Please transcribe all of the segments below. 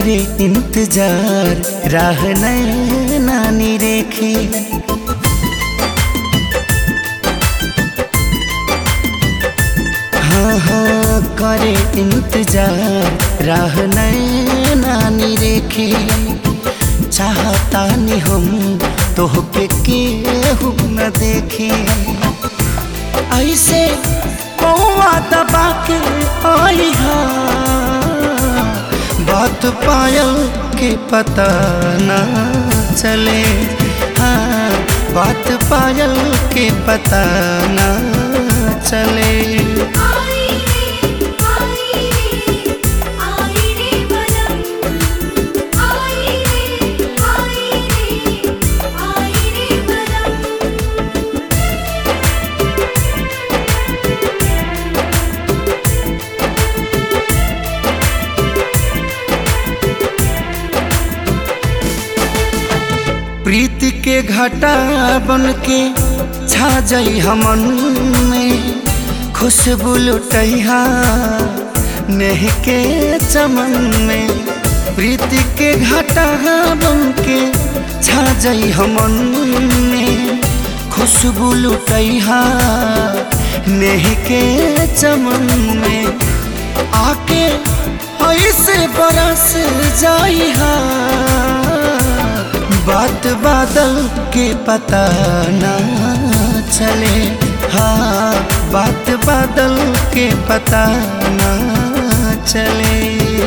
करे इंतजार राह नानी रेखे हाँ हाँ करे इंतजार राह नानी रेखे चाहता नहीं हम तोहके केहू न देखे ऐसे पौवा दबा के आई हा बात पायल के पता न चले हाँ बात पायल के पता न चले आई रे आई रे आई रे बलम आई रे आई रे आई रे बलम प्रीति के घटा बन के छा जाई हमन में खुशबू लुटैहा नेह के चमन में प्रीति के घटा बन के छा जाई हमन में खुशबू लुटैहा नेह के चमन में आके ऐसे बरस जाई हा बात बादल के पता ना चले हाँ बात बादल के पता ना चले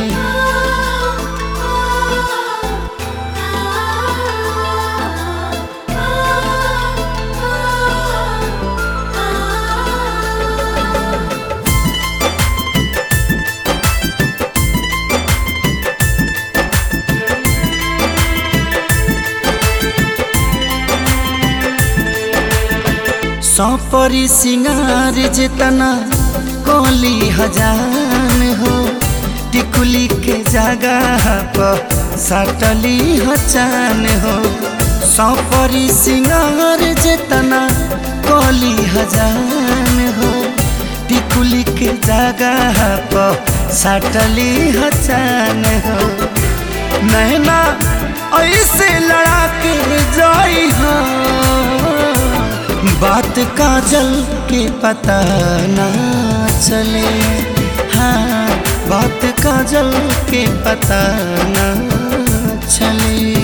सौपरी सिंगार जितना कोली हजान हो टिकुली के जगह पर सटली हचान हो सौपरी सिंगार जितना कोली हजान हो टिकुली के जगह पर सटली हचान हो नैना ऐसे लड़ा के जाई हाँ बात काजल के पता ना चले हाँ बात काजल के पता ना चले